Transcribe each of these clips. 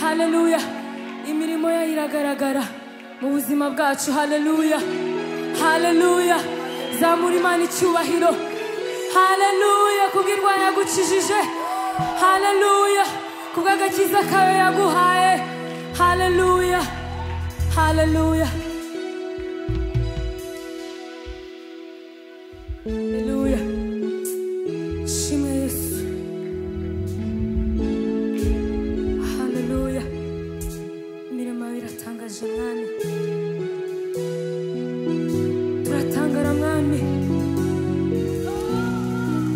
haleluya imirimo yayo iragaragara mu buzima bwacu haleluya haleluya zamura imana icyubahiro haleluya kubw'indwara yagukijije haleluya kubw'agakiza kayo yaguhaye haleluya haleluya haleluya shimwe yesu haleluya imirimo yawe iratangaje mwami turatangara mwami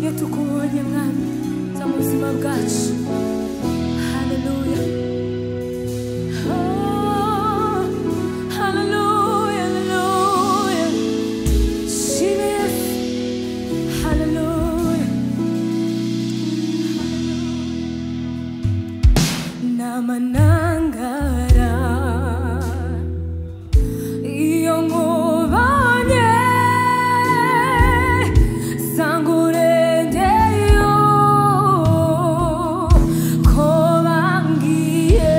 iyo tukubonye mwami za mu buzima bwacu haleluya Oh, haleluya, haleluya. Shimwe Yesu. Haleluya. namanangara iyo nkubonye sanga urengeyo ko bambwiye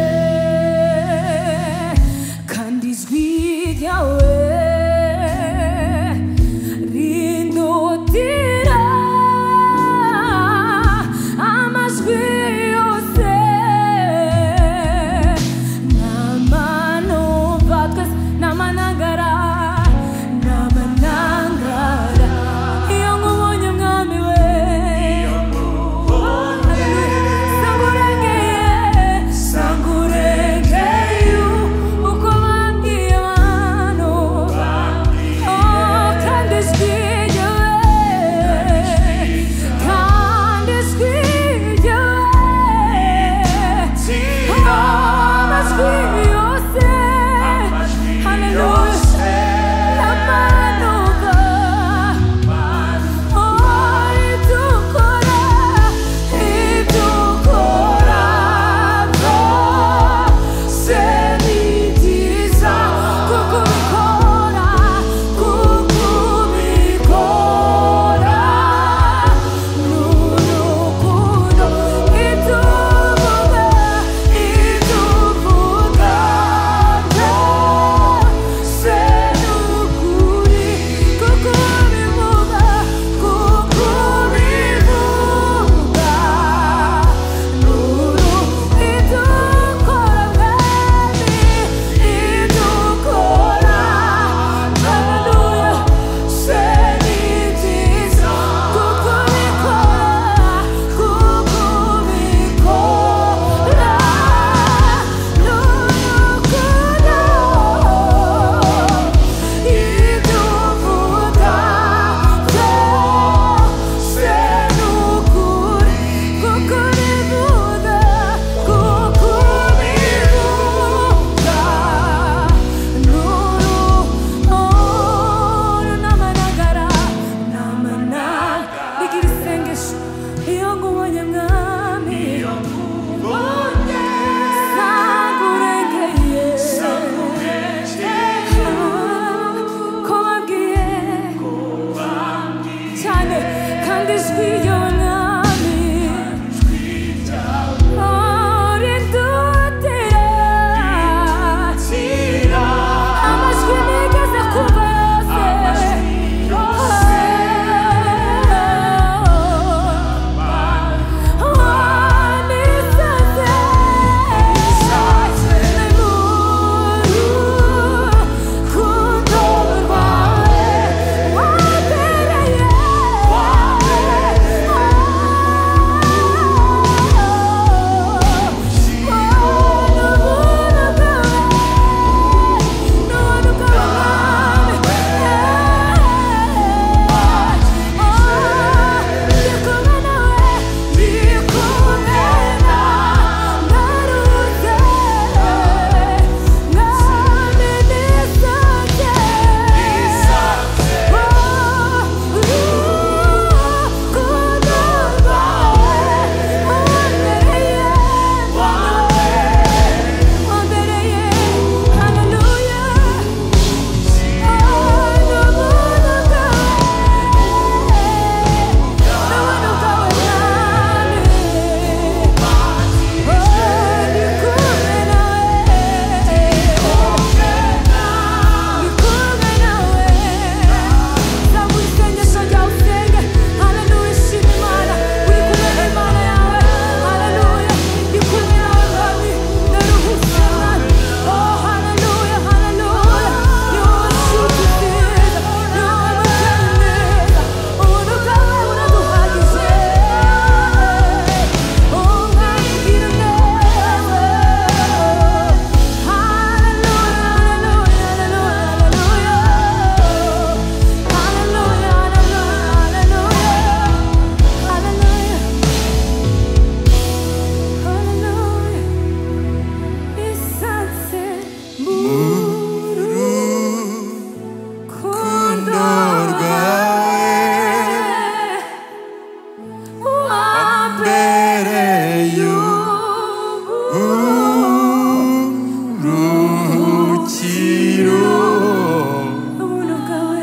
시로 우물가 왜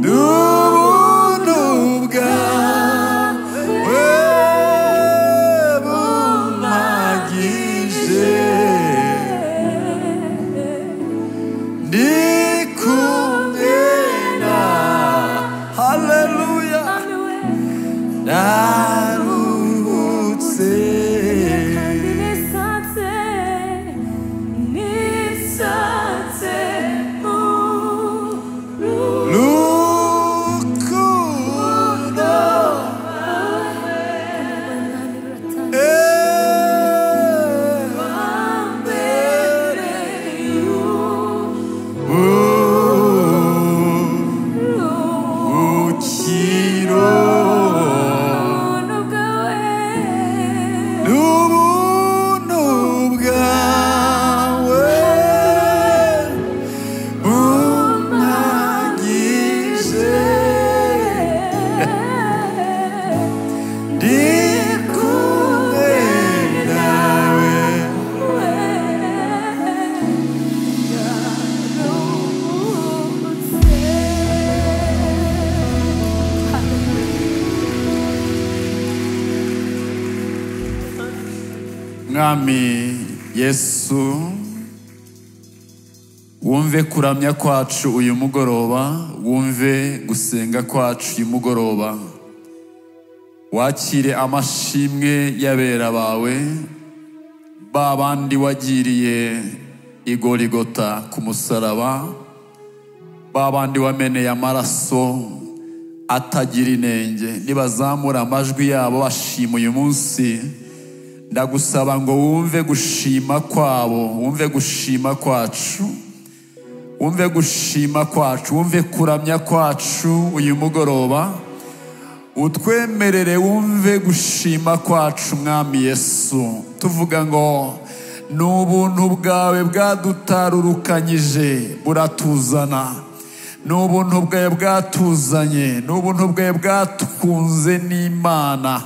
누구 누가 왜 못막이세 네 군대나 할렐루야 아뇨에 나루세 내 사태 네 사태 우루 루쿠다 만나느라 에 탐배레유 우 루 우치로 우물가 왜 누구 누가 왜 문막이세 네 꿈에 나왜 mwami yesu wumve kuramya kwacu uyu mugoroba wumve gusenga kwacu uyu mugoroba wakire amashimwe y'abera bawe ba bandi wagiriye igorigota ku musaraba ba bandi wameneye amaraso atagira inenge nibazamura amajwi yabo bashima uyu munsi ndagusaba ngo wumve gushima kwabo wumve gushima kwacu wumve gushima kwacu wumve kuramya kwacu uyu mugoroba utwemerere wumve gushima kwacu mwami yesu tuvuga ngo ni ubuntu bwawe bwadutarurukanyije buratuzana ni ubuntu bwawe bwatuzanye ni ubuntu bwawe bwatukunze n'imana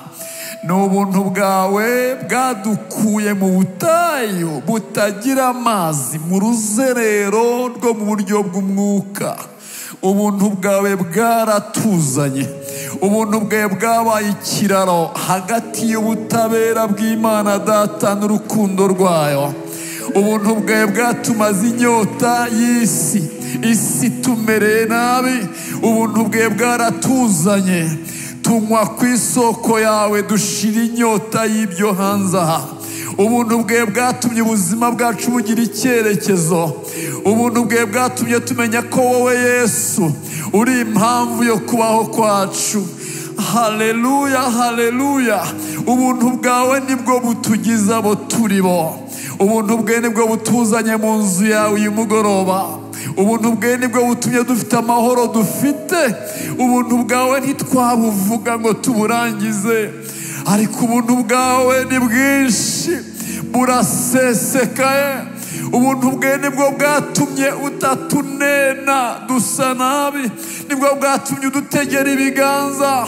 ni ubuntu bwawe bwadukuye mu butayu butagira amazi mu ruzerero rwo mu buryo bw'umwuka ubuntu bwawe bwaratuzanye ubuntu bwawe bwabaye ikiraro hagati y'ubutabera bw'imana data n'urukundo rwayo ubuntu bwawe bwatumaze inyota y'isi isi tumereye nabi ubuntu bwawe bwaratuzanye tunywa ku isoko yawe dushira inyota y'ibyo hanze aha ubuntu bwe bwatumye ubuzima bwacu bugira icyerekezo ubuntu bwe bwatumye tumenya ko wowe yesu uri impamvu yo kubaho kwacu haleluya haleluya ubuntu bwawe nibwo butugize abo turi bo ubuntu bwe nibwo butuzanye mu nzu yawe uyu mugoroba ubuntu bwe nibwo butumye dufite amahoro dufite ubuntu bwawe ntitwabuvuga ngo tuburangize ariko ubuntu bwawe ni bwinshi burasesekaye ubuntu bwe nibwo bwatumye utatunena dusa nabi nibwo bwatumye udutegera ibiganza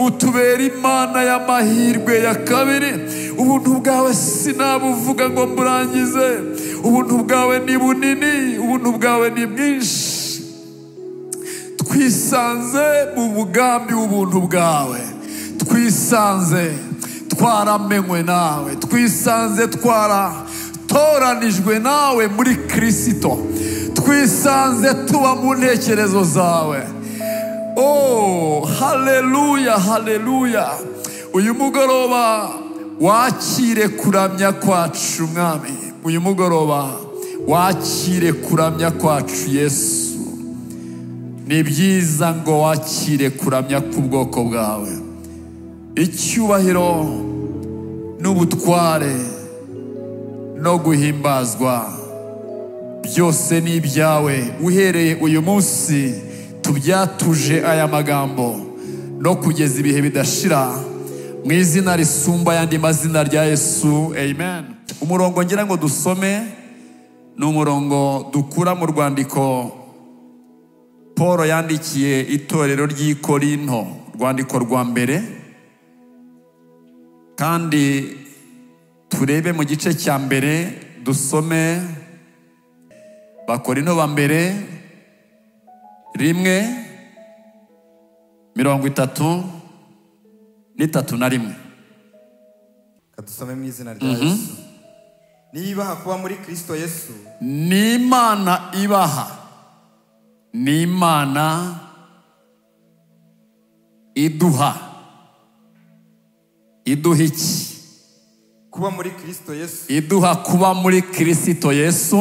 utubera imana y'amahirwe ya kabiri ubuntu bwawe sinabuvuga ngo mburangize ubuntu bwawe ni bunini ubuntu bwawe ni bwinshi twisanze mu mugambi w'ubuntu bwawe twisanze twaramenywe nawe twisanze twaratoranijwe nawe muri kirisito twisanze tuba mu ntekerezo zawe oh haleluya haleluya uyu mugoroba wakire kuramya kwacu mwami uyu mugoroba wakire kuramya kwacu yesu ni byiza ngo wakire kuramya k'ubwoko bwawe icyubahiro n'ubutware no guhimbazwa byose ni ibyawe uhereye uyu munsi tubyatuje aya magambo no kugeza ibihe bidashira mu izina risumba ayandi mazina rya yesu amen umurongo ngira ngo dusome ni umurongo dukura mu rwandiko paul yandikiye itorero ry'i korinto rwandiko rwa mbere kandi turebe mu gice cya mbere dusome bakorino ba mbere rimwe mirongo itatu n'itatu na rimwe kadusome mu izina rya yesu niba kuba muri kirisito yesu ni imana ibaha ni imana iduha iduha iki kuba muri kirisito yesu iduha kuba muri kirisito yesu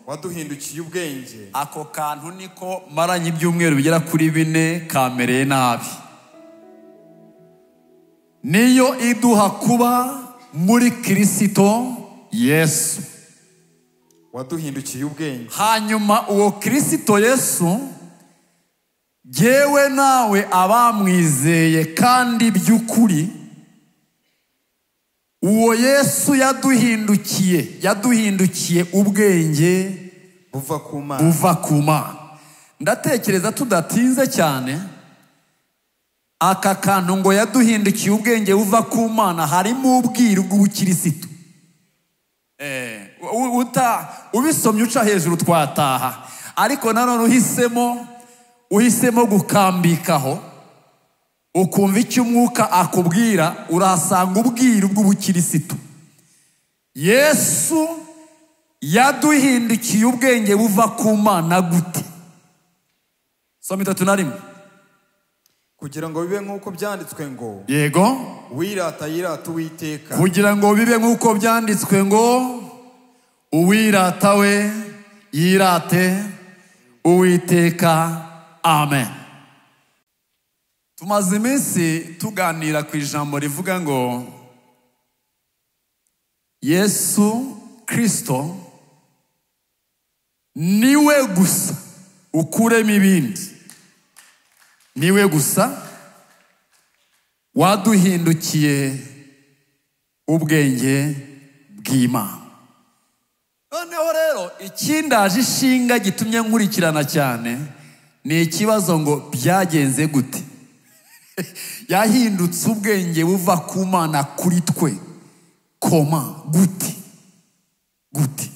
waduhindukiye ubwenge ako kantu niko maranye ibyumweru bigera kuri bine kamereye nabi niyo iduha kuba muri kirisito yesu waduhindukiye ubwenge hanyuma uwo kirisito yesu yewe nawe abamwizeye kandi by'ukuri uwo yesu yaduhindukiye yaduhindukiye ubwenge buva ku mana buva ku mana ndatekereza tudatinze cyane aka kantu ngo yaduhindukiye ubwenge buva ku mana harimo ubwiru bw'ubukirisitu Eh, u- uta ubisomye uca hejuru twataha ariko nanone uhisemo uhisemo gukambikaho ukumva icyo umwuka akubwira urahasanga ubwiru bw'ubukirisitu yesu yaduhindukiye ubwenge buva ku mana gute soma itatu na rimwe kugira ngo bibe nk'uko byanditswe ngo yego wirata yirata uwiteka kugira ngo bibe nk'uko byanditswe ngo uwirata we yirate uwiteka amen tumaze iminsi tuganira ku ijambo rivuga ngo yesu kirisito niwe gusa ukuremo ibindi niwe gusa waduhindukiye ubwenge bw'imana noneho rero ikindaje ishinga gitumye nkurikirana cyane ni ikibazo ngo byagenze gute yahindutse ubwenge buva ku mana kuri twe koma gute gute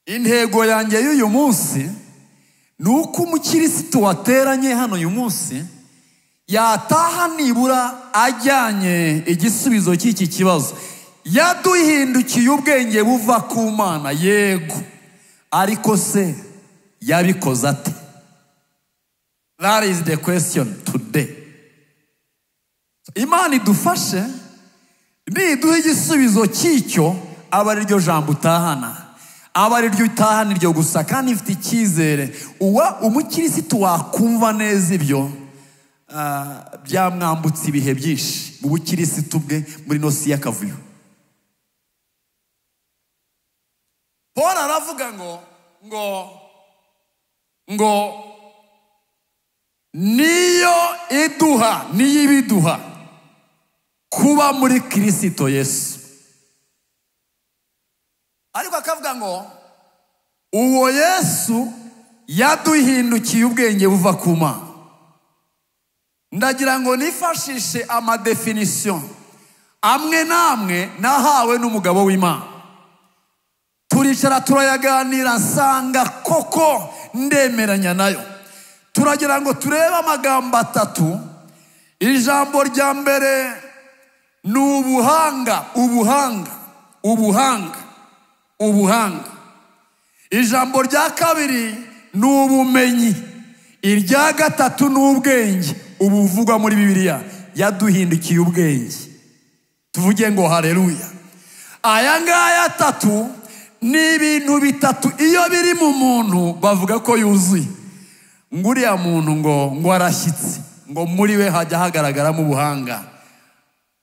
intego yanjye y'uyu munsi ni uko umukirisitu wateranye hano uyu munsi yataha nibura ajyanye igisubizo cy'iki kibazo yaduhindukiye ubwenge buva ku mana yego ariko se yabikoze ate that is the question today imana idufashe niduha igisubizo cy'icyo aba ari ryo jambo utahana aba ari ryo utahana iryo gusa kandi ifite icyizere uwa umukirisitu wakumva neza ibyo ah, byamwambutse ibihe byinshi mu bukirisitu bwe muri nosi y'akavuyo paul aravuga ngo ngo ngo niyo iduha niyo ibiduha kuba muri kirisito yesu ariko akavuga ngo uwo yesu yaduhindukiye ubwenge buva ku mana ndagira ngo nifashishe amadefinisiyo amwe n'amwe nahawe n'umugabo w'imana turicara turayaganira nsanga koko ndemeranya nayo turagira ngo turebe amagambo atatu ijambo rya mbere ni ubuhanga ubuhanga ubuhanga ubuhanga ijambo rya kabiri ni ubumenyi irya gatatu ni ubwenge ubu buvugwa muri bibiliya yaduhindukiye ubwenge tuvuge ngo hareruya aya ngaya atatu ni ibintu bitatu iyo biri mu muntu bavuga ko yuzuye ngo uriya muntu ngo ngo arashyitse ngo muri we hajya hagaragaramo ubuhanga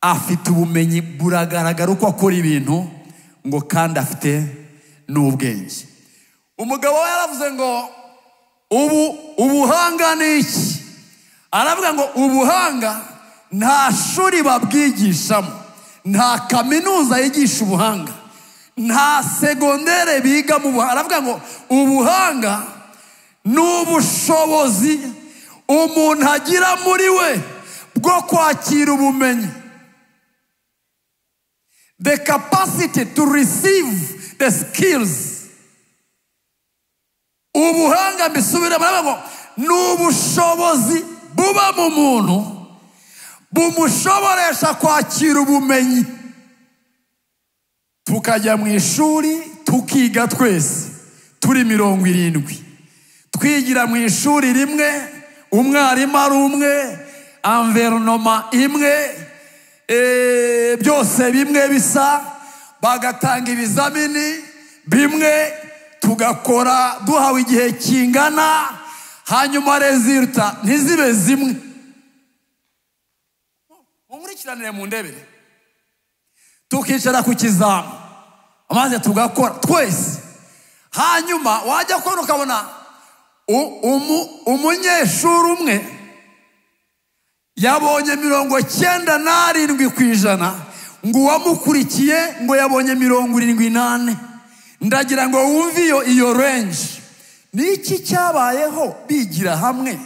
afite ubumenyi buragaragara uko akora ibintu ngo kandi afite n'ubwenge umugabo we yaravuze ngo ubu ubuhanga ni iki aravuga ngo ubuhanga nta shuri babwigishamo nta kaminuza yigisha ubuhanga nta segondere biga mu buhanga aravuga ngo ubuhanga ni ubushobozi umuntu agira muri we bwo kwakira ubumenyi the capacity to receive the skills ubuhanga mbisubire baravuga ngo ni ubushobozi buba mu muntu bumushoboresha kwakira ubumenyi tukajya mu ishuri tukiga twese turi mirongo irindwi twigira mu ishuri rimwe umwarimu ari umwe anveronoma imwe eh, byose bimwe bisa bagatanga ibizamini bimwe tugakora duhawe igihe kingana hanyuma reziruta ntizibe zimwe mukurikiranire mu ndebere tukicara ku kizamu maze tugakora twese hanyuma wajya kubona ukabona u- umu- umunyeshuri umwe yabonye mirongo cyenda n'arindwi ku ijana ngo uwamukurikiye ngo yabonye mirongo irindwi n'ane ndagira ngo wumve iyo iyo renji ni iki cyabayeho bigira hamwe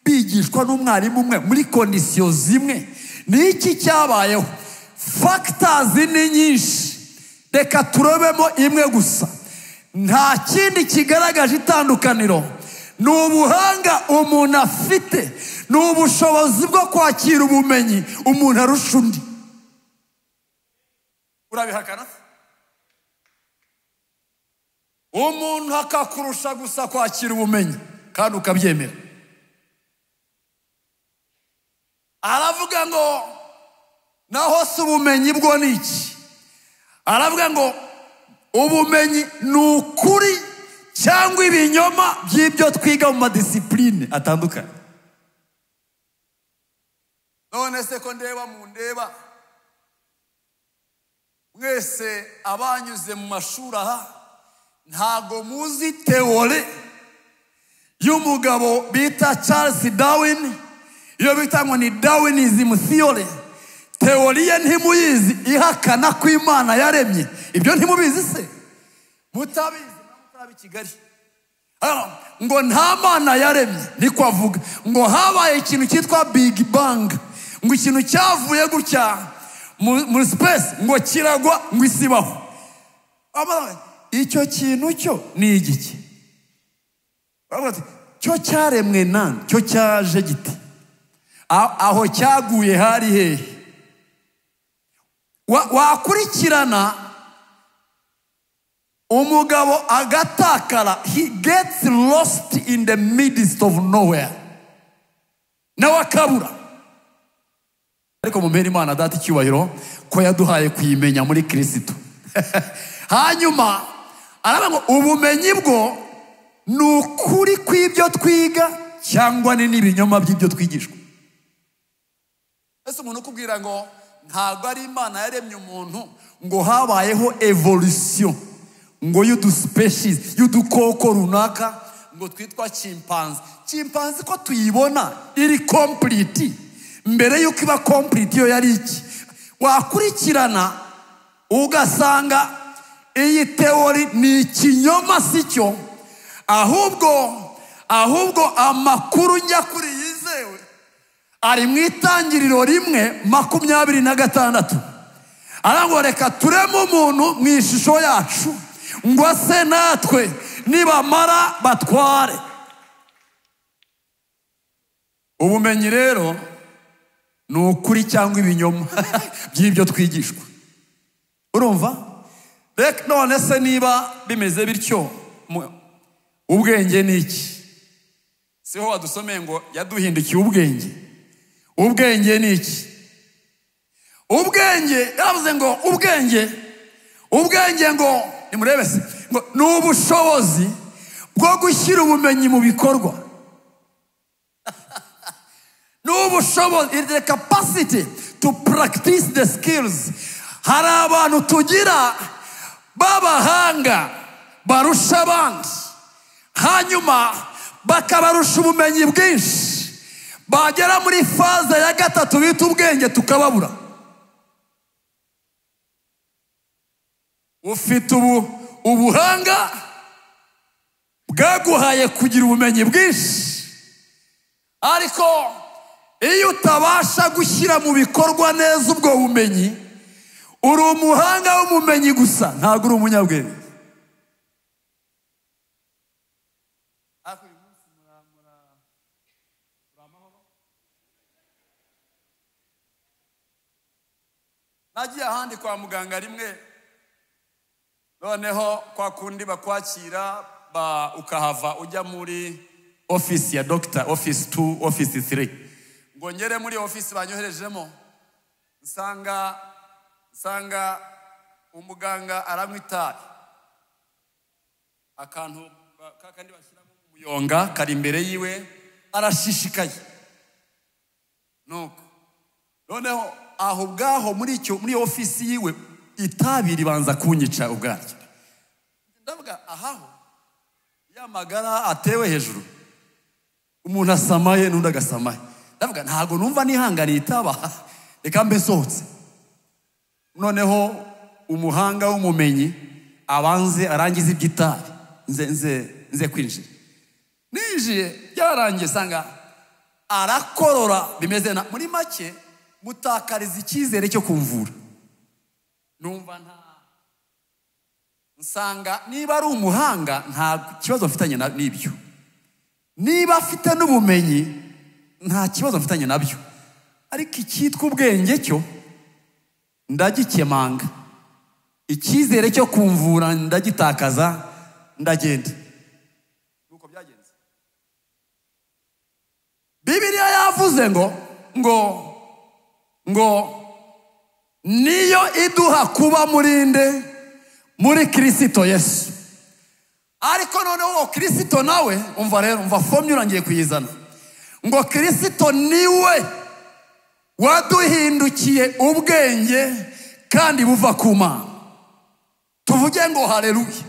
bigishwa n'umwarimu umwe muri kondisiyo zimwe ni iki cyabayeho fagitazi ni nyinshi reka turobemo imwe gusa nta kindi kigaragaje itandukaniro ni ubuhanga umuntu afite ni ubushobozi bwo kwakira ubumenyi umuntu arusha undi urabihakana umuntu akakurusha gusa kwakira ubumenyi kandi ukabyemera aravuga ngo naho si ubumenyi bwo ni iki aravuga ngo ubumenyi ni ukuri cyangwa ibinyoma by'ibyo twiga mu madisipuline atandukanye none se ko ndeba mu ndeba mwese abanyuze mu mashuri aha ntago muzi teore y'umugabo bita charles darwin iyo bita ngo ni darwinism theory teori ye ntimuyizi ihakana ko imana yaremye ibyo ntimubizi se mutabizi mutabi kigali Hano, ngo nta mana yaremye niko avuga ngo habaye ikintu cyitwa big bang ngo ikintu cyavuye gutya mu- muri space ngo kiragwa ngo isibaho Abana, icyo kintu cyo ni igiki Baravuga bati, cyo cyaremwe nande cyo cyaje giti A- aho cyaguye hari hehe Wa- wakurikirana umugabo agatakara he gets lost in the midst of nowhere nawe akabura ariko mumere imana data icyubahiro ko yaduhaye kuyimenya muri kirisito hanyuma aravuga ngo ubumenyi bwo ni ukuri kw'ibyo twiga cyangwa ni n'ibinyoma by'ibyo twigishwa ese umuntu ukubwira ngo ntabwo ari imana yaremye umuntu ngo habayeho evolution ngo y'uduspecies y'udukoko runaka ngo twitwa chimpanze chimpanze ko tuyibona iri complete mbere y'uko iba complete iyo yari iki wakurikirana ugasanga iyi teori ni ikinyoma si cyo ahubwo ahubwo amakuru nyakuri yizewe ari mu itangiriro rimwe makumyabiri na gatandatu aravuga reka tureme umuntu mu ishusho yacu ngo ase natwe nibamara batware ubumenyi rero ni ukuri cyangwa ibinyoma by'ibyo twigishwa urumva reka none se niba bimeze bityo mu- ubwenge ni iki siho wadusomeye ngo yaduhindukiye ubwenge ubwenge ni iki ubwenge yaravuze ngo ubwenge ubwenge ngo nimurebe se ngo ni ubushobozi bwo gushyira ubumenyi mu bikorwa ni ubushobozi it is the capacity to practice the skills hari abantu tugira b'abahanga barusha abandi hanyuma bakabarusha ubumenyi bwinshi bagera muri faza ya gatatu bita ubwenge tukababura ufite ubu ubuhanga bwaguhaye kugira ubumenyi bwinshi ariko iyo utabasha gushyira mu bikorwa neza ubwo bumenyi uri umuhanga w'umumenyi gusa ntabwo uri umunyabwenge nagiye ahandi kwa muganga rimwe noneho kwa kundi bakwakira ba ukahava ujya muri ofisi ya dogita ofisi tu ofisi tiri ngo ngere muri ofisi banyoherejemo nsanga nsanga umuganga aranywa itabi akantu ba- ka kandi bashyiramo umuyonga kari imbere yiwe arashishikaye nuko noneho aho ubwaho muri icyo muri iyo ofisi yiwe itabi ribanza kunyica ubwaryo ndavuga ahaho ya magara atewe hejuru umuntu asamaye n'undi agasamaye ndavuga ntabwo numva nihanganiye itaba reka mbe nsohotse noneho umuhanga w'umumenyi abanze arangize iby'itabi nze nze nze kwinjira ninjiye byarangiye sanga arakorora bimeze na muri make mutakariza icyizere cyo kumvura numva nta nsanga niba ari umuhanga nta kibazo mfitanye na- n'ibyo niba afite n'ubumenyi nta kibazo mfitanye nabyo ariko icyitwa ubwenge cyo ndagikemanga icyizere cyo kumvura ndagitakaza ndagenda nuko byagenze bibiriya yavuze ngo ngo ngo niyo iduha kuba murinde muri kirisito yesu ariko noneho uwo kirisito nawe umva rero umva fomye urangiye kuyizana ngo kirisito niwe waduhindukiye ubwenge kandi buva ku mana tuvuge ngo hareruye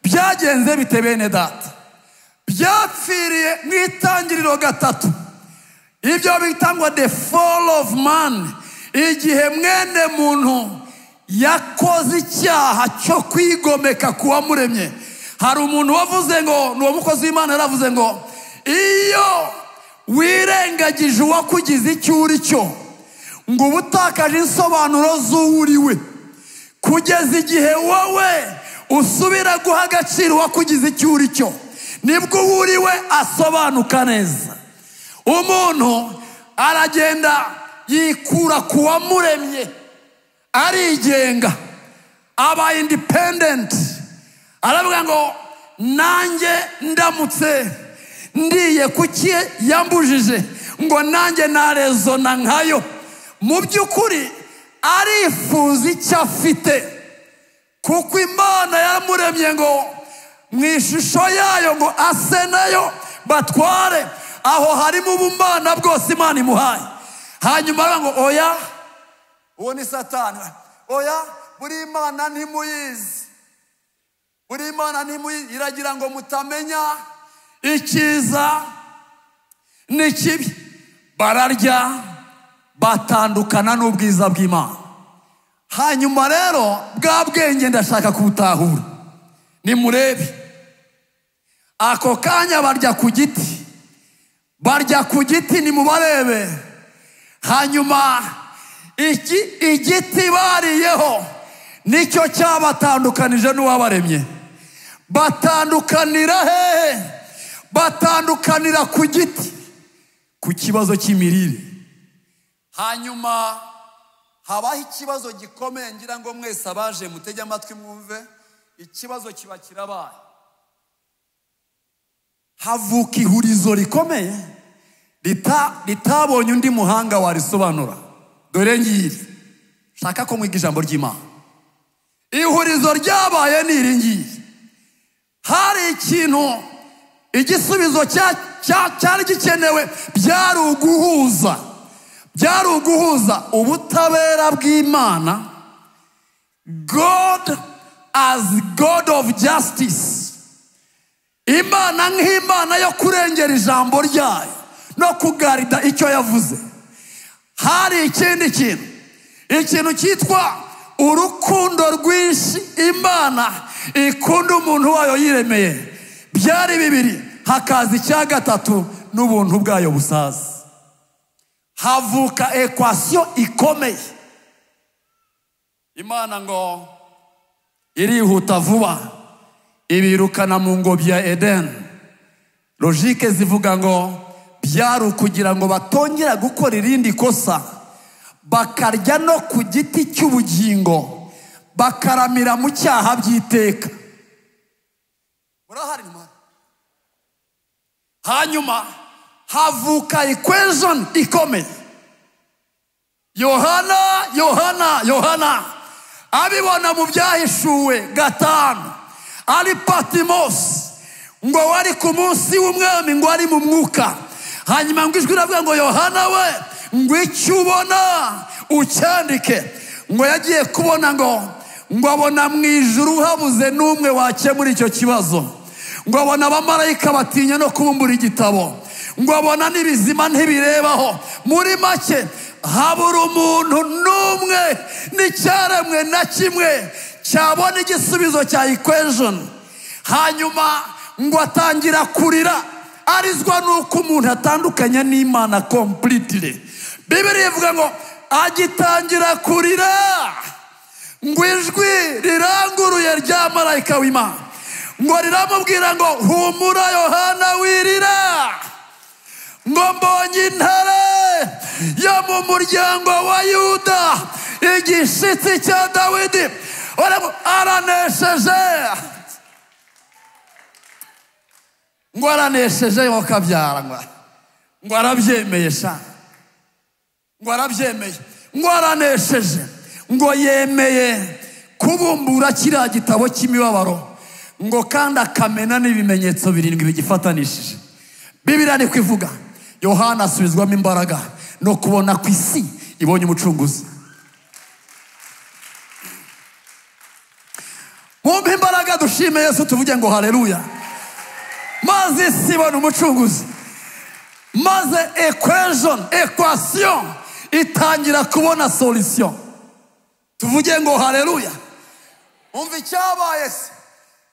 byagenze bite bene data byapfiriye mu itangiriro gatatu ibyo bita ngo the fall of man igihe mwene muntu yakoze icyaha cyo kwigomeka ku wamuremye hari umuntu wavuze ngo ni uwo mukozi w'imana yaravuze ngo iyo wirengagije uwakugize icyo uri cyo ngo uba utakaje insobanuro z'uwo uri we kugeza igihe wowe usubira guha agaciro uwakugize icyo uri cyo nibwo uwo uri we asobanuka neza umuntu aragenda yikura ku wamuremye arigenga aba independent aravuga ngo nanjye ndamutse ndiye kuki yambujije ngo nanjye narezona nkayo mu by'ukuri arifuza icyo afite kuko imana yamuremye ngo mu ishusho yayo ngo ase nayo batware aho harimo ubumana bwose imana imuhaye hanyuma aravuga ngo oya uwo ni satani oya buri imana ntimuyizi buri imana ntimuyizi iragira ngo mutamenya icyiza n'ikibi bararya batandukana n'ubwiza bw'imana hanyuma rero bwa bwenge ndashaka kubutahura nimurebe ako kanya barya ku giti barya ku giti nimubarebe hanyuma iki igiti bariyeho nicyo cyabatandukanije n'uwabaremye batandukanira hehe batandukanira ku giti ku kibazo cy'imirire hanyuma habaho ikibazo gikomeye ngira ngo mwese abaje mutege amatwi mwumve ikibazo kiba kirabaye havuka ihurizo rikomeye rita- ritabonye undi muhanga warisobanura dore ngiri shaka ko mwiga ijambo ry'imana ihurizo ryabaye ni iri ngiri hari ikintu igisubizo cya- cya- cyari gikenewe byari uguhuza byari uguhuza ubutabera bw'imana god as god of justice imana nk'imana yo kurengera ijambo ryayo no kugarida icyo yavuze hari ikindi kintu ikintu cyitwa urukundo rwinshi imana ikunda umuntu wayo yiremeye byari bibiri hakaza icya gatatu n'ubuntu bwayo busaza havuka ekwasiyo ikomeye imana ngo irihuta vuba ibirukana mu ngobyi ya edeni logike zivuga ngo byari ukugira ngo batongera gukora irindi kosa bakarya no ku giti cy'ubugingo bakaramira mu cyaha by'iteka murahari mwana? hanyuma havuka equation ikomeye yohana yohana yohana abibona mu byahishuwe gatanu ari patimosi ngo wari ku munsi w'umwami ngo ari mu mwuka hanyuma ngo ijwi riravuga ngo yohana we ngo icyo ubona ucyandike ngo yagiye kubona ngo ngo abona mu ijuru habuze n'umwe wakemura icyo kibazo ngo abona abamarayika batinya no kubumbura igitabo ngo abona n'ibizima ntibirebaho muri make habura umuntu n'umwe n'icyaremwe na kimwe cyabona igisubizo cya equation hanyuma ngo atangira kurira arizwa n'uko umuntu atandukanye n'imana completely bibiri ivuga ngo agitangira kurira ngo ijwi riranguruye rya marayika w'imana ngo riramubwira ngo humura yohana wirira ngo mbonye intare yo mu muryango wa yuda igishitsi cya dawidi Uramu- aranesheje ngo aranesheje ngo kabyara ngo ngo arabyemeye shaka ngo arabyemeye ngo aranesheje ngo yemeye kubumbura kiriya gitabo cy'imibabaro ngo kandi akamena n'ibimenyetso birindwi bigifatanishije bibiriya ni kuvuga yohana asubizwamo imbaraga no kubona ku isi ibonye umucunguzi mwumve imbaraga dushime yesu tuvuge ngo hareruya maze isi ibona umucunguzi maze equation equation itangira kubona solution tuvuge ngo haleluya umva icyabaye se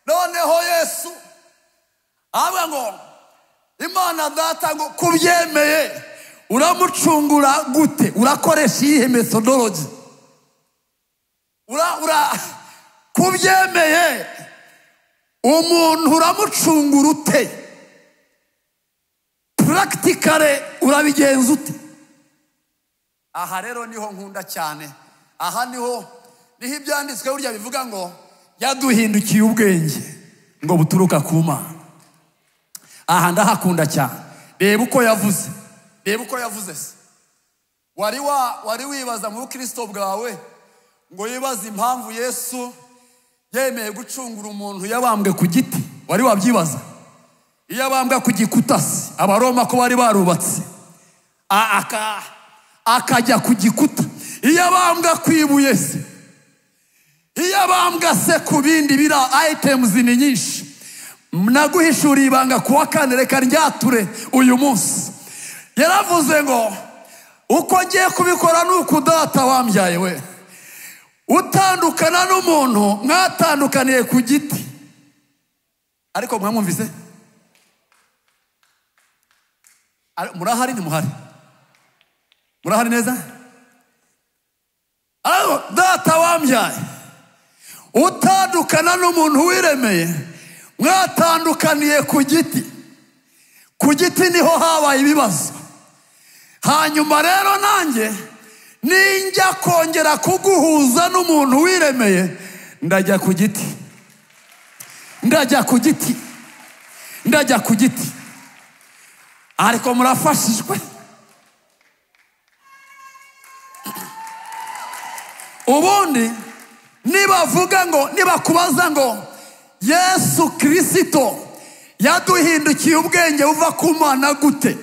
noneho yesu avuga ngo imana data ngo kubyemeye uramucungura gute urakoresha iyihe methodology ura ura kubyemeye umuntu uramucungura ute puragitikare urabigenza ute aha rero niho nkunda cyane aha niho niho ibyanditswe burya bivuga ngo yaduhindukiye ubwenge ngo buturuka ku mana aha ndahakunda cyane reba uko yavuze reba uko yavuze se wari wa wari wibaza mu bukristo bwawe ngo wibaze impamvu yesu yemeye gucungura umuntu yabambwe ku giti wari wabyibaza iyo abambwa ku gikuta se abaroma ko bari barubatse a- aka- akajya ku gikuta iyo abambwa ku ibuye se iyo abambwa se ku bindi biri itemuzi ni nyinshi naguhishuriye ibanga ku wa kane reka ryature uyu munsi yaravuze ngo uko ngiye kubikora ni uko data wambyaye we utandukana n'umuntu mwatandukaniye ku giti ariko mwamwumvise Ari- murahari ntimuhari murahari neza Ariko data wambyaye utandukana n'umuntu wiremeye mwatandukaniye ku giti ku giti niho habaye ibibazo hanyuma rero nanjye ninjya kongera kuguhuza n'umuntu wiremeye ndajya ku giti ndajya ku giti ndajya ku giti ariko murafashijwe ubundi nibavuga ngo nibakubaza ngo yesu kirisito yaduhindukiye ubwenge buva ku mana gute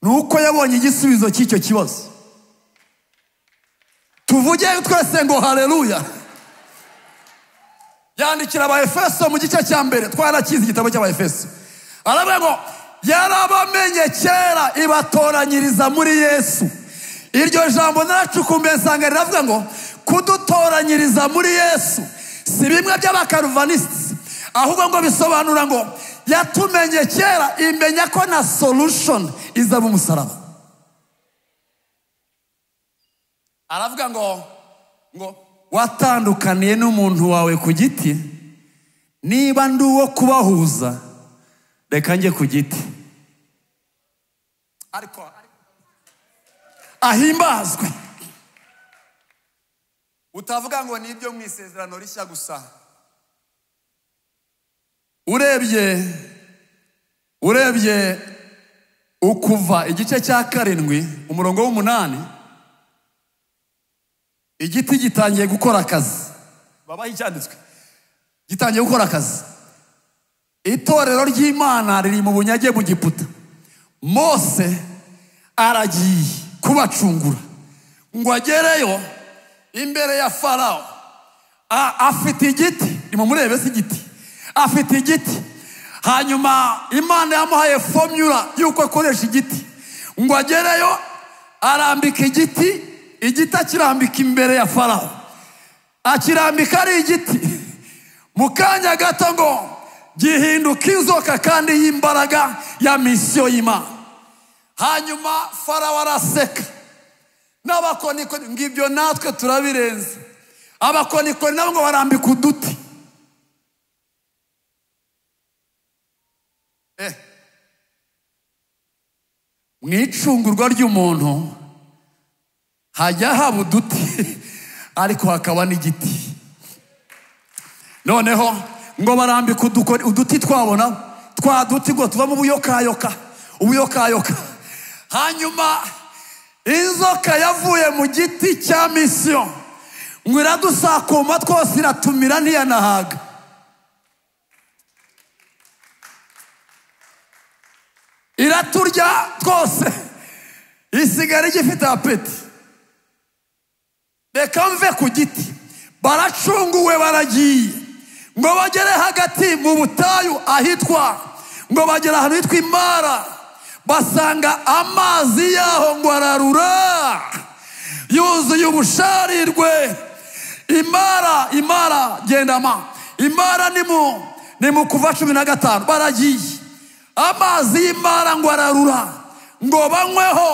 ni uko yabonye igisubizo cy'icyo kibazo tuvuge twese ngo hareruya yandikira abaefeso mu gice cya mbere twarakize igitabo cy'abaefeso aravuga ngo yarabamenye kera ibatoranyiriza muri yesu iryo jambo naracukumbuye nsanga riravuga ngo kudutoranyiriza muri yesu si bimwe by'abakaruvanisiti ahubwo ngo bisobanura ngo yatumenye kera imenya ko na solution iza mu musaraba aravuga ngo ngo watandukaniye n'umuntu wawe ku giti niba ndi uwo kubahuza reka njye ku giti ariko ahimbazwe utavuga ngo ni ibyo mu isezerano rishya gusa urebye urebye ukuva igice cya karindwi umurongo w'umunani igiti gitangiye gukora akazi babaho icyanditswe gitangiye gukora akazi itorero ry'imana riri mu bunyage mu giputa mose aragiye kubacungura ngo agereyo imbere ya farawo A- afite igiti nimumurebe si igiti afite igiti hanyuma imana yamuhaye fomyura y'uko akoresha igiti ngo agereyo arambika igiti igiti akirambika imbere ya farawo akirambika ari igiti mu kanya gato ngo gihinduka inzoka kandi y'imbaraga ya misiyo y'imana hanyuma farawo araseka n'abakonikoni ngo ibyo natwe turabirenze abakonikoni nabo ngo barambika uduti Eh. mu icungurwa ry'umuntu hajya haba uduti ariko hakaba n'igiti noneho ngo barambika udukoni- uduti twabona twa duti ngo tuvamo ubuyokayoka ubuyokayoka hanyuma inzoka yavuye mu giti cya misiyo ngo iradusakuma twose iratumira ntiyanahaga iraturya twose isigara igifite apeti reka mve ku giti baracunguwe baragiye ngo bagere hagati mu butayu ahitwa ngo bagere ahantu hitwa imara basanga amazi yaho ngo ararura yuzuye ubusharirwe imara imara gendama imara ni mu ni mu kuva cumi na gatanu baragiye amazi y'imara ngo ararura ngo banyweho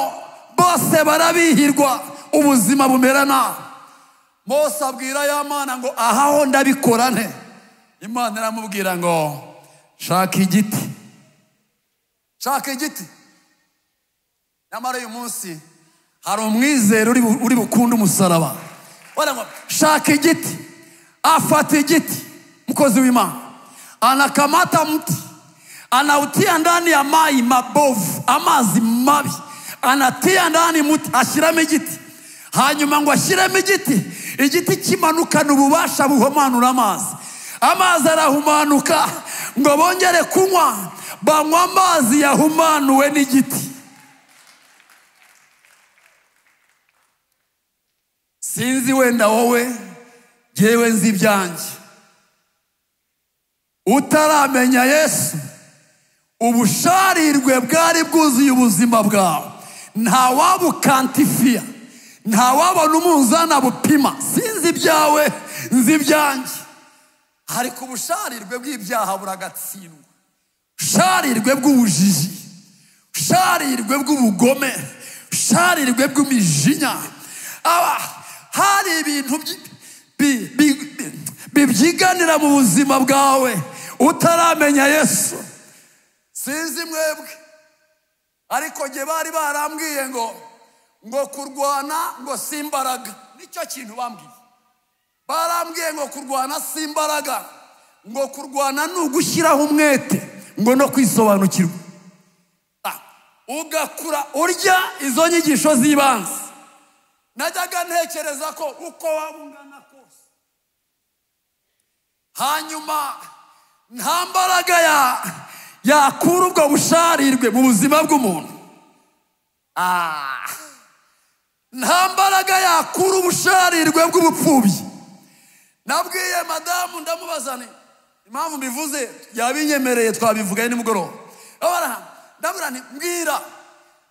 bose barabihirwa ubuzima bumera nabi mose abwira ya mana ngo ahaho ndabikora nte imana iramubwira ngo shaka igiti shaka igiti nyamara uyu munsi hari umwizero uri bu- uri bukunde umusaraba Baravuga ngo shaka igiti afata igiti mkozi w'imana anakamata mti anautia ndani ya mai mabovu amazi mabi anatia ndani muti ashyiramo igiti hanyuma ngo ashyiremo igiti igiti kimanukana ububasha buhumanura amazi amazi arahumanuka ngo bongere kunywa banywa amazi yahumanuwe n'igiti sinzi wenda wowe yewe nzi ibyanjye utaramenya yesu ubusharirwe bwari bwuzuye ubuzima bwawe nta wabukantifiya nta wabona umunzana bupima sinzi ibyawe nzi ibyanjye ariko ubusharirwe bw'ibyaha buragatsindwa usharirwe bw'ubujiji usharirwe bw'ubugome usharirwe bw'imijinya aba hari ibintu byi- bi- bi- bi- bibyiganira mu buzima bwawe utaramenya yesu sinzi mwebwe ariko njye bari barambwiye ngo ngo kurwana ngo si imbaraga nicyo kintu bambwiye barambwiye ngo kurwana si imbaraga ngo kurwana ni ugushyiraho umwete ngo no kwisobanukirwa Ah, ugakura urya izo nyigisho z'ibanze najyaga ntekereza ko uko waba ungana kose hanyuma nta mbaraga ya yakura ubwo busharirwe mu buzima bw'umuntu Ah, nta mbaraga yakura ubusharirwe bw'ubupfubyi nabwiye madamu ndamubaza nti impamvu mbivuze yabinyemereye twabivugaye nimugoroba Abara, ndabwira nti mbwira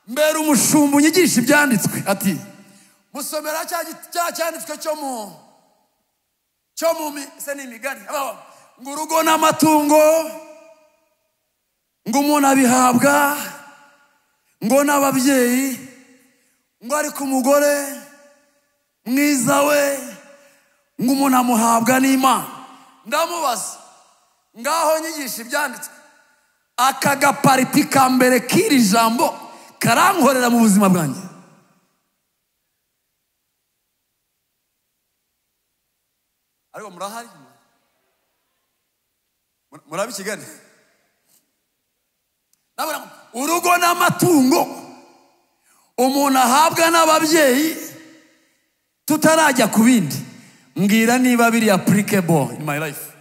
mbera umushumba unyigisha ibyanditswe ati musomera cya giti- cya cyanditswe cyo mu cyo mu mi- se ni imigani Ababa, ngo urugo n'amatungo ngo umuntu abihabwa ngo n'ababyeyi ngo ariko umugore mwiza we ngo umuntu amuhabwa n'imana ndamubaza ngaho nyigisha ibyanditswe aka gapariti ka mbere k'iri jambo karankorera mu buzima bwanjye ariko murahari Mur- murabi kigali Ndabona urugo n'amatungo umuntu ahabwa n'ababyeyi tutarajya ku bindi mbwira niba biri applicable in my life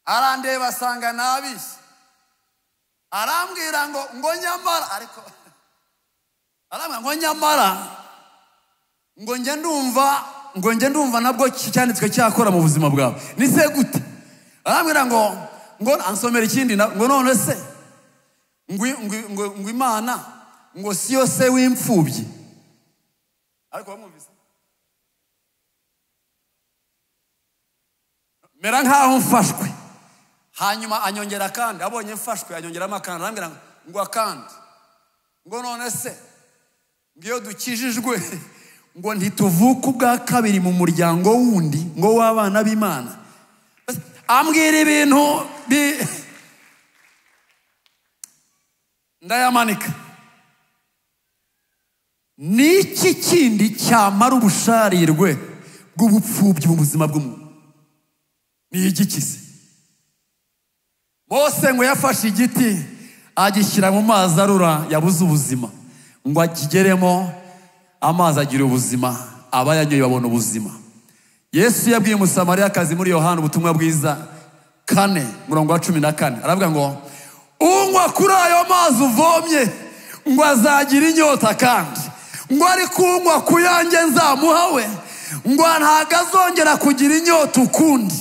arandeba asanga nabishye arambwira ngo ngo nyamara ariko arambwira ngo nyamara ngo njye ndumva ngo njye ndumva nabwo ki- cyanditswe cyakora mu buzima bwawe ni se gute arambwira ngo ngo ansomera ikindi na- ngo none se ngo ngo- ngo ngo imana ngo siyo se w'imfubyi ariko wamwumvise mera nkaho mfashwe hanyuma anyongera akandi abonye mfashwe anyongeramo akandi arambwira ngo ngo akandi ngo none se ngo iyo dukijijwe ngo ntituvuke ubwa kabiri mu muryango wundi ngo w'abana b'imana ambwira ibintu bi- ndayamanika ni iki kindi cyamara ubusharirwe bw'ubupfubyi mu buzima bw'umuntu ni igiki se mose ngo yafashe igiti agishyira mu mazi arura yabuze ubuzima ngo akigeremo amazi agira ubuzima abayanyoye babona ubuzima yesu yabwiye umusamariyakazi muri yohana ubutumwa bwiza kane murongo wa cumi na kane aravuga ngo unywa kuri ayo mazi uvomye ngo azagira inyota kandi ngo ariko unywa ku yanjye nzamuha we ngo ntabwo azongera kugira inyota ukundi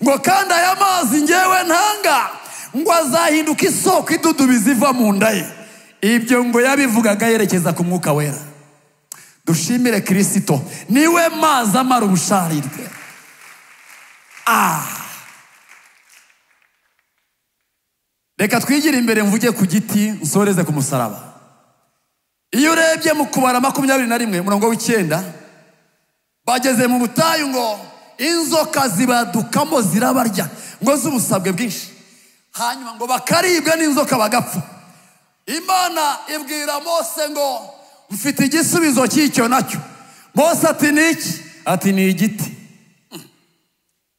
ngo kandi aya mazi ngewe ntanga ngo azahinduka isoko idudubiza iva mu nda ye ibyo ngo yabivugaga yerekeza ku mwuka wera dushimire kirisito niwe mazi amara ubusharirwe Ah. reka twigire imbere mvuge ku giti nsoreze ku musaraba iyo urebye mu kubara makumyabiri na rimwe murongo w'icyenda bageze mu butayu ngo inzoka zibadukamo zirabarya ngo z'ubusabwe bwinshi hanyuma ngo bakaribwa n'inzoka bagapfa imana ibwira mose ngo mfite igisubizo cy'icyo nacyo mose ati ni iki ati ni igiti Mm.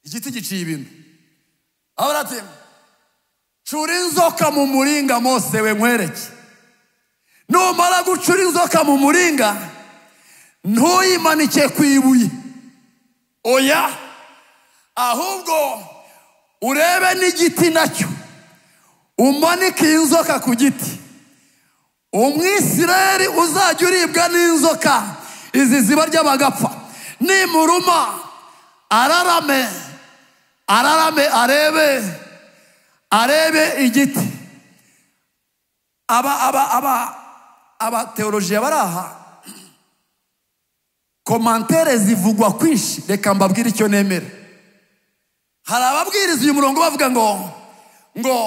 igiti giciye ibintu abura ati cura inzoka mu muringa mose we nkwereke numara gucura inzoka mu muringa ntuyimanike ku ibuye oya ahubwo urebe n'igiti nacyo umanike iyi inzoka ku giti umwisireri uzajya uribwa n'inzoka izi ziba ry'abagapfa nimuruma ararame ararame arebe arebe igiti aba aba aba abateolojiya bari aha komantere zivugwa kwinshi reka mbabwire icyo nemera hari ababwiriza uyu murongo bavuga ngo ngo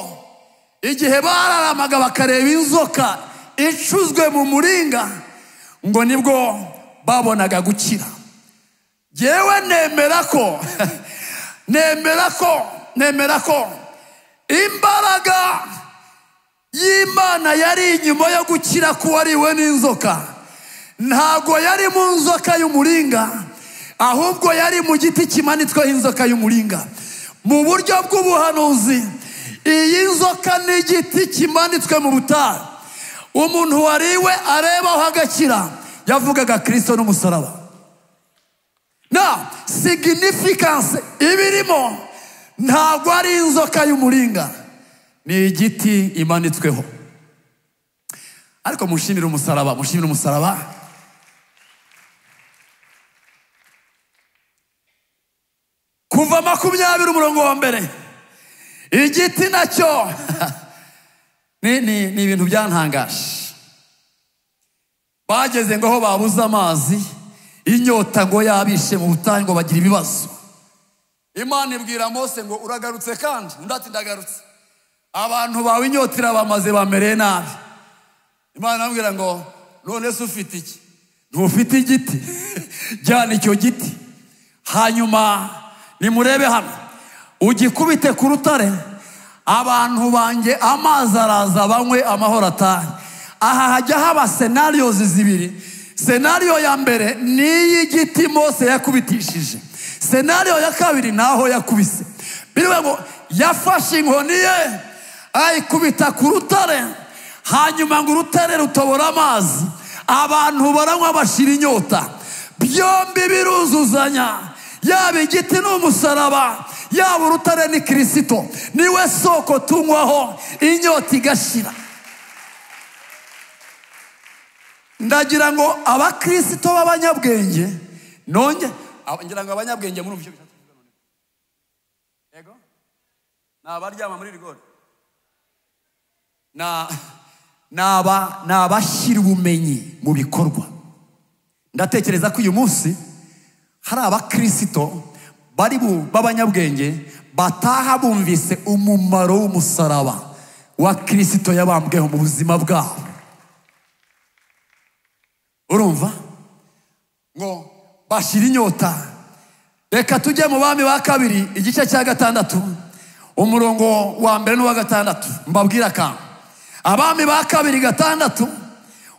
igihe bararamaga bakareba inzoka icuzwe mu muringa ngo nibwo babonaga gukira yewe nemera ko nemera ko nemera ko imbaraga y'imana yari inyuma yo gukira k'uwariwe n'inzoka ntabwo yari mu nzoka y'umuringa ahubwo yari mu giti kimanitsweho inzoka y'umuringa mu buryo bw'ubuhanuzi iyi nzoka ni igiti kimanitswe mu butayu umuntu wariwe arebaho agakira yavugaga kirisito n'umusaraba na signifikanse ibirimo ntabwo ari inzoka y'umuringa ni igiti imanitsweho ariko mushimire umusaraba mushimire umusaraba kuva makumyabiri umurongo wa mbere igiti nacyo ni, ni, ni ibintu byantangaje bageze ngo aho babuze amazi inyota ngo yabishe mu butayu ngo bagira ibibazo imana ibwira mose ngo uragarutse kandi undi ati ndagarutse abantu bawe inyota irabamaze bamereye nabi imana irambwira ngo none se ufite iki ntufite igiti jyana icyo giti hanyuma nimurebe hano ugikubite ku rutare abantu banjye amazi araza banywe amahoro atahe aha hajya haba senariyozi zibiri senariyo ya mbere ni iy'igiti mose yakubitishije senariyo ya kabiri ni aho yakubise biriwe ngo yafashe inkoni ye ayikubita ku rutare hanyuma ngo urutare rutobora amazi abantu baranywa bashira inyota byombi biruzuzanya yaba igiti ni umusaraba yaba urutare ni kirisito niwe soko tunywaho inyota igashira ndagira ngo abakirisito b'abanyabwenge nonge aba- ngira ngo abanyabwenge muri ubyo bishatse kuvuga none. yego ni abaryama muri rigori Na- ni aba- ni abashyira ubumenyi mu bikorwa ndatekereza ko uyu munsi hari abakirisito bari bu- b'abanyabwenge bataha bumvise umumaro w'umusaraba wa kirisito yabambweho mu buzima bwabo urumva ngo bashyira inyota reka tujye mu bami ba kabiri igice cya gatandatu umurongo wa mbere n'uwa gatandatu mbabwire akantu abami ba kabiri gatandatu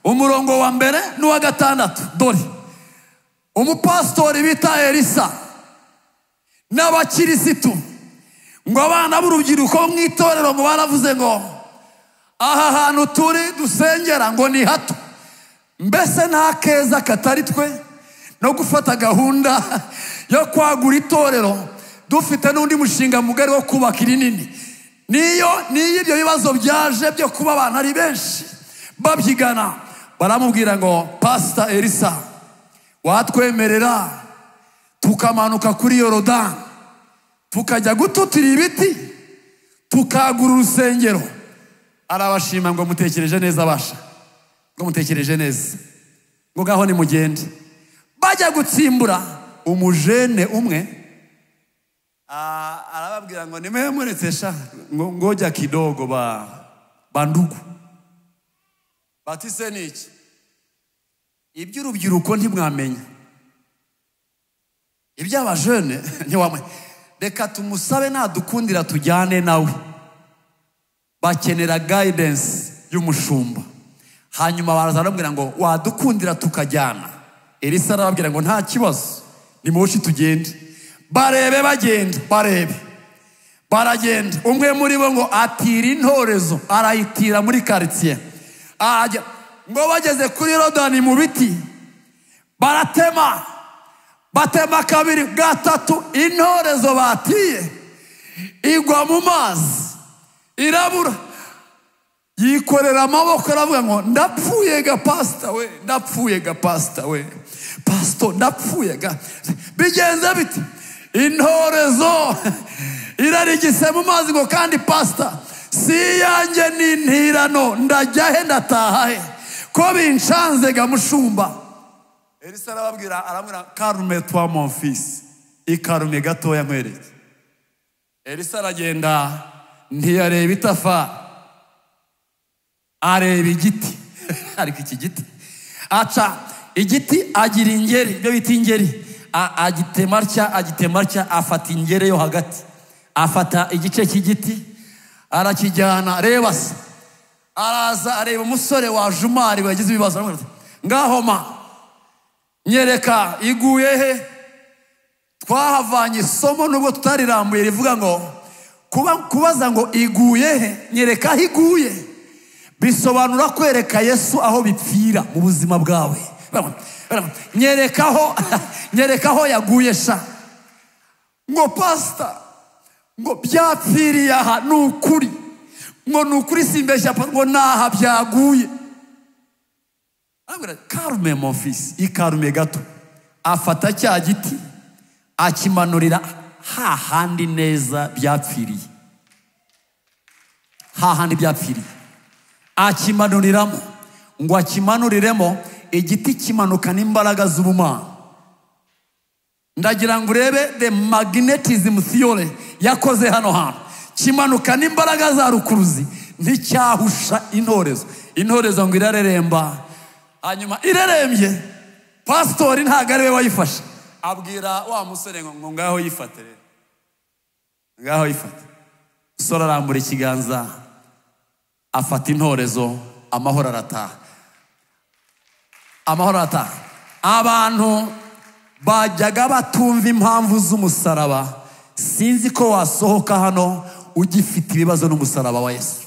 umurongo wa mbere n'uwa gatandatu dore umupasitori bita elisa n'abakirisitu ngo abana b'urubyiruko mu itorero ngo baravuze ngo aha hantu turi dusengera ngo ni hato mbese nta keza katari twe no gufata gahunda yo kwagura itorero dufite n'undi mushinga mugari wo kubaka irinini niyo niyo ibyo bibazo byaje byo kuba abantu ari benshi babyigana baramubwira ngo pasita elisa watwemerera tukamanuka kuri yorodani tukajya gututira ibiti tukagura urusengero arabashima ngo mutekereje neza abasha ngo mutekereje neza ngo ngaho nimugende bajya gutsimbura umujene umwe ah, arababwira ngo nimewe muretse sha ngo- ngoja kidogo ba bandugu batise ni iki iby'urubyiruko ntimwamenya iby'abajene ntiwamenya reka tumusabe nadukundira tujyane nawe bakenera guidance y'umushumba hanyuma baraza baramubwira ngo wadukundira tukajyana elisa arababwira ngo nta kibazo nimushi tugende barebe bagenda barebe baragenda umwe muri bo ngo atira intorezo arayitira muri karitsiye Ajya- ngo bageze kuri rodani mu biti baratema batema kabiri gatatu intorezo batiye igwa mu mazi irabura yikorera amaboko aravuga ngo ndapfuye ga pasita we ndapfuye ga pasita we pasito ndapfuye ga bigenze bite intorezo irarigise mu mazi ngo kandi pasita si iyanjye ni intirano ndajya he ndataha he ko binshanze ga mushumba elisa arababwira arabwira karume twa monfisi ikarume gatoya nkwereke elisa aragenda ntiyareba itafari areba igiti ariko iki giti aca igiti agira ingeri ibyo bita ingeri A- agitema atya agitema atya afata ingeri yo hagati afata igice cy'igiti arakijyana reba se araza areba umusore wajumari wagize ibibazo aramubwira ati, ngaho ma nyereka iguye he twahavanye isomo nubwo tutarirambuye rivuga ngo kuba kubaza ngo iguye he nyereka aho iguye bisobanura kwereka yesu aho bipfira mu buzima bwawe nyereka aho nyereka aho yaguye sha ngo pasita ngo byapfiriye aha ni ukuri ngo ni ukuri simbeshya pa- ngo ni aha byaguye arambwira ati, karume mofisi ikarume gato afata cya giti akimanurira hahandi neza byapfiriye hahandi byapfiriye akimanuriramo ngo akimanuriremo igiti kimanukana imbaraga z'ubumana ndagira ngo urebe the magnetism theory yakoze hano hantu kimanuka n'imbaraga za rukuruzi nticyahusha intorezo intorezo ngo irareremba hanyuma irerembye pasitori ntabwo ari we wayifashe abwira wa musore ngo ngo ngaho yifate rero ngaho yifate umusore arambura ikiganza afata intorezo amahoro arataha amahoro arataha abantu bajyaga batumva impamvu z'umusaraba sinzi ko wasohoka hano ugifite ibibazo n'umusaraba wa yesu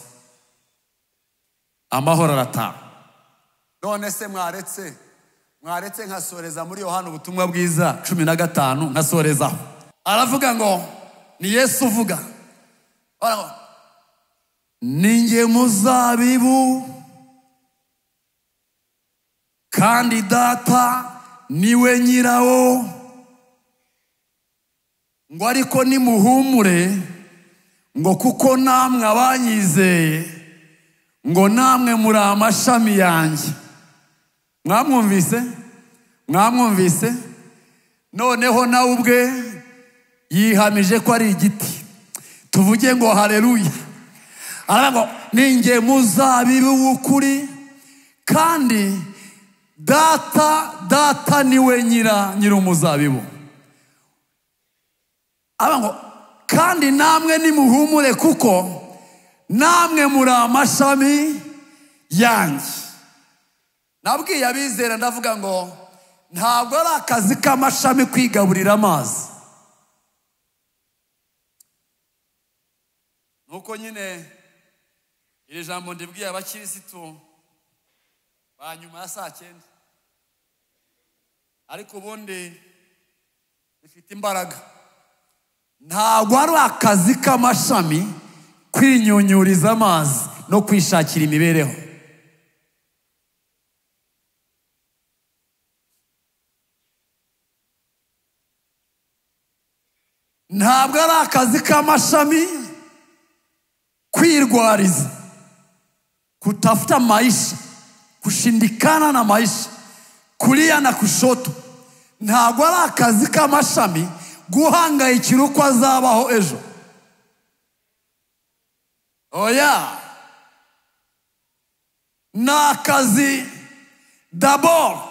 amahoro arataha none se mwaretse mwaretse nkasoreza muri yohana ubutumwa bwiza cumi na gatanu nkasorezaho aravuga ngo ni yesu uvuga Aravuga ngo, ninjye muzabibu kandi data niwe nyirawo ngo ariko nimuhumure ngo kuko namwe abanyizeye ngo namwe muri amashami yanjye mwamwumvise mwamwumvise noneho nawe ubwe yihamije ko ari igiti tuvuge ngo hareruya aravuga ngo ninjye muzabibu w'ukuri kandi data data niwe nyira nyir'umuzabibu aravuga ngo kandi namwe nimuhumure kuko namwe muri amashami yanjye nabwiye abizera ndavuga ngo ntabwo ari akazi k'amashami kwigaburira amazi nuko nyine iri jambo ndibwiye abakirisitu ba nyuma ya saa cyenda ariko ubundi rifite imbaraga ntabwo ari akazi k'amashami kwinyunyuriza amazi no kwishakira imibereho ntabwo ari akazi k'amashami kwirwariza kutafuta maisha kushindikana na maisha kulia na kushoto ntabwo ari akazi k'amashami guhangayikira uko azabaho ejo oya ni akazi daboro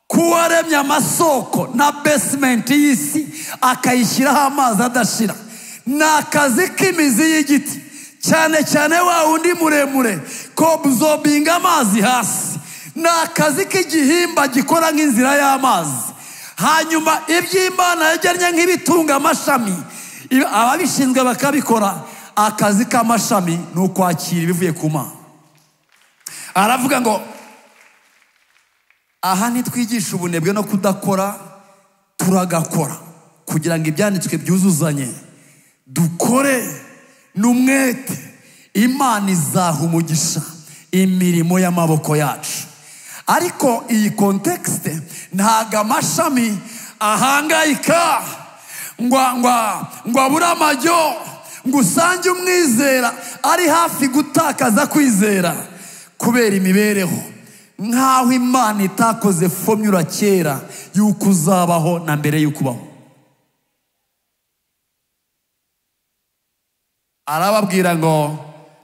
k'uwaremye amasoko na besimenti y'isi akayishyiraho amazi adashira ni akazi k'imizi y'igiti cyane cyane wa wundi muremure ko uzobinga amazi hasi ni akazi k'igihimba gikora nk'inzira y'amazi hanyuma iby'imana yagennye nk'ibitunga amashami ibi- ababishinzwe bakabikora akazi k'amashami ni ukwakira ibivuye ku mana aravuga ngo aha ntitwigisha ubunebwe no kudakora turagakora kugira ngo ibyanditswe byuzuzanye dukore n'umwete imana izaha umugisha imirimo y'amaboko yacu ariko iyi kontekisite ntago amashami ahangayika ngwa ngwa ngo abure amajyo ngo usange umwizera ari hafi gutakaza kwizera kubera imibereho nk'aho imana itakoze fomyura kera y'uko uzabaho na mbere y'uko ubaho arababwira ngo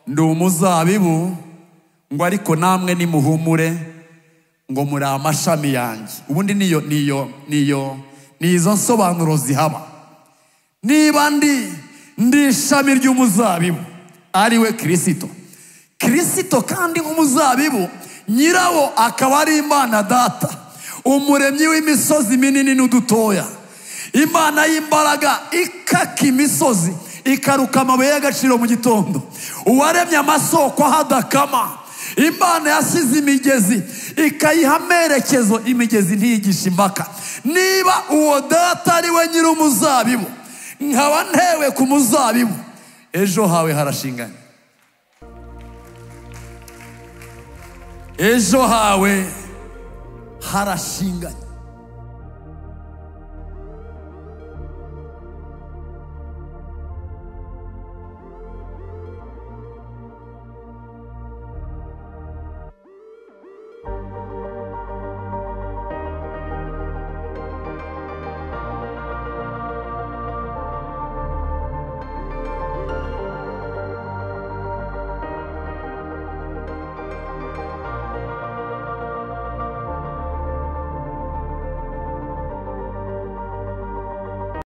ndi umuzabibu ngo ariko namwe nimuhumure ngo muri amashami yanjye ubundi niyo niyo niyo ni izo nsobanuro zihaba niba ndi ndi ishami ry'umuzabibu ari we kirisito kirisito kandi nk'umuzabibu nyirawo akaba ari imana data umuremyi w'imisozi minini n'udutoya imana y'imbaraga ikaka imisozi ikaruka amabuye y'agaciro mu gitondo uwaremye amasoko ahadakama imana yasize imigezi ikayiha amerekezo imigezi ntiyigisha impaka niba uwo data ari we nyir'umuzabibu nkaba ntewe ku muzabibu ejo hawe harashinganye ejo hawe harashinganye